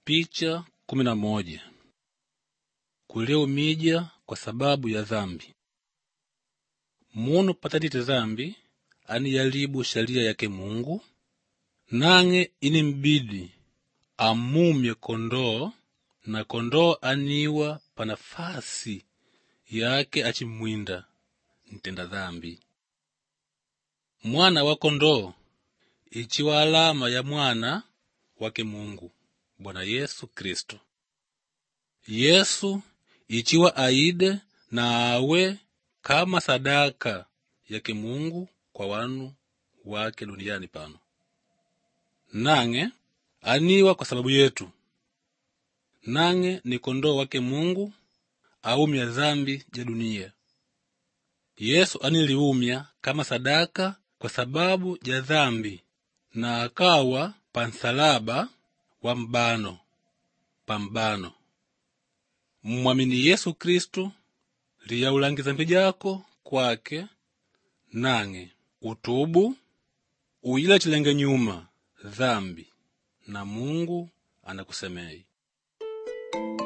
Picha kumi na moja. Kuliumija kwa sababu ya dhambi. Munu patadite dhambi aniyalibu sharia yake Mungu, nang'e inimbidi amumye kondoo na kondoo aniwa pa nafasi yake achimwinda ntenda dhambi. Mwana wa kondoo ichiwa alama ya mwana wake Mungu Bwana Yesu Kristo. Yesu ichiwa aide na awe kama sadaka yake Mungu kwa wanu wake duniani pano, nang'e aniwa kwa sababu yetu, nang'e ni kondoo wake Mungu aumya dhambi ja dunia. Yesu aniliumya kama sadaka kwa sababu ja dhambi na akawa pa nsalaba wa mbano pa mbano. Mmwamini Yesu Kristu liyaulangi dhambi jako kwake, nang'e utubu uyila chilenge nyuma dhambi na Mungu anakusemei.